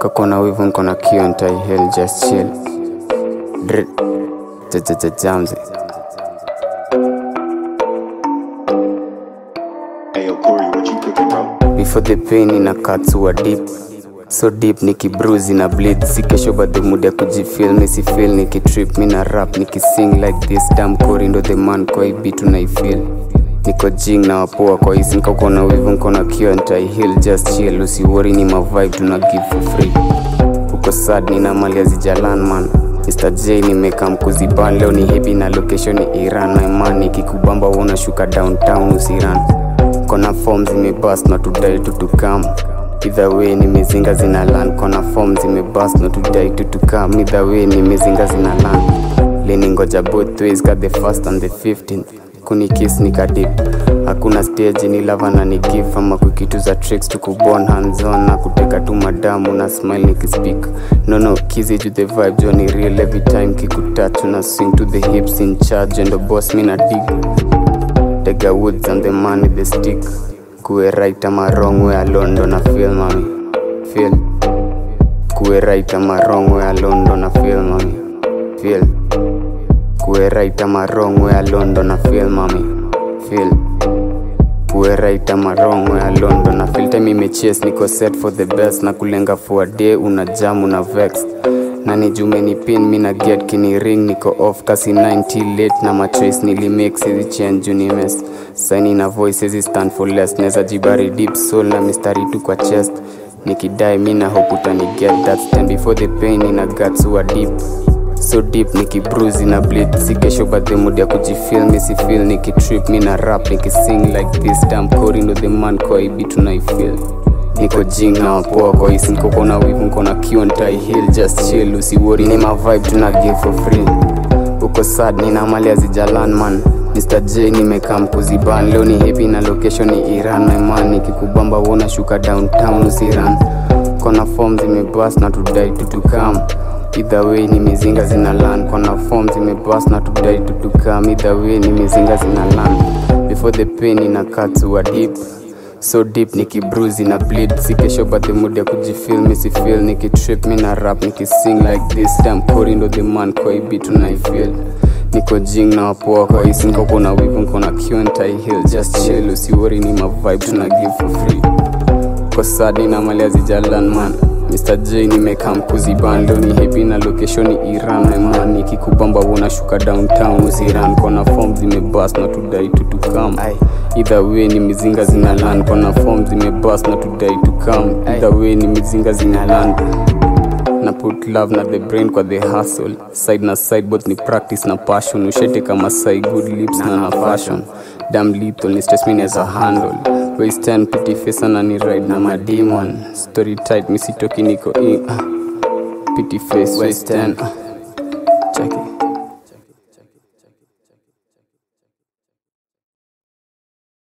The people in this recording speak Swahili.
kakona wivu nkona kio ntaihel just chill Dr- Jamzi Ayo, Corey, what you cooking, bro? before the pain ina katsua deep so deep nikibruzi na bleed si kesho bado muda kujifil misifil nikitrip mina rap nikising like this dam kori ndo the man kwa hii bitu naifil niko jing na wapoa kwa hisi nkakona wivu nkona kio ntaihil just chill usiwori ni mavibe tuna give for free uko sad nina mali azijalan man Mr. J nimeka mkuziban leo ni hebi na location ni Iran na imani kikubamba unashuka downtown usiran kona form zimebas na tudai tutukam either way ni mizinga zina land kona form zimebas na tudai tutukam either way ni mizinga zina land leni ngoja both ways got the first and the 15th kuni kiss nikadip hakuna stage ni lava na ni give ama kukitu za tricks tukubon hands on na kuteka tu madamu na smile nikispeak no no kizi to the vibe jo ni real every time kikutouch na swing to the hips in charge and the boss me na dig Tega woods and the man with the stick kuwe right ama wrong way alone ndo na feel mami feel kuwe right ama wrong way alone ndo na feel mami feel kuwe right ama wrong way alone ndo na feel mami feel kuwe right ama wrong way alone ndo na feel time imechase niko set for the best na kulenga for a day una jam una vex na ni jume ni pin mi na get kini ring niko off kasi 90 late na matrace nilimake sizi change juu ni mess saini na voice sizi stand for less neza jibari deep soul na mistari tu kwa chest nikidai mi na hope utani get that stand before the pain ina guts wa deep so deep nikibruzi na bleed si kesho but the mood ya kujifil misifil nikitrip mi na rap nikising like this dam kori ndo the man kwa ibi tunaifil niko jing na wapoa kwa hisi nkoko na wivu nkona kio ntaihil just chill usiwori ni mavibe tuna give for free uko sad nina mali azijalan man Mr. J nimekaa mkuziban leo ni hepi na location ni Iran my man nikikubamba wona shuka downtown usiran kona form zimebas na tudai tutukam either way ni mizinga zina land kona form zimebas na tudai tutukam either way ni mizinga zina land before the pain ina cut to a deep so deep nikibruzi na bleed si kesho but the mood ya kujifil misifil nikitrip mi na rap nikising like this time kori ndo the man kwa hii beat tunaifil niko jing na wapoa kwa hisi nkoko na wivu nkona kiontaihil just chill usiwori ni mavibe tuna give for free kwa sadi na mali azijalan man Mr. J nimeka mkuziban leo ni hepi na location ni Iran my man nikikubamba unashuka downtown usiran kona form zimebas na tudai tutukam either way ni mizinga zina land kona form zimebas na tudai tukam either way ni mizinga zina land na put love na the brain kwa the hustle side na side both ni practice na passion ushete kama sai good lips na na fashion dam lethal ni stress me as a handle waste 10 pretty face na ni ride na mademon story tight misitoki niko in uh, pretty face waste 10 uh.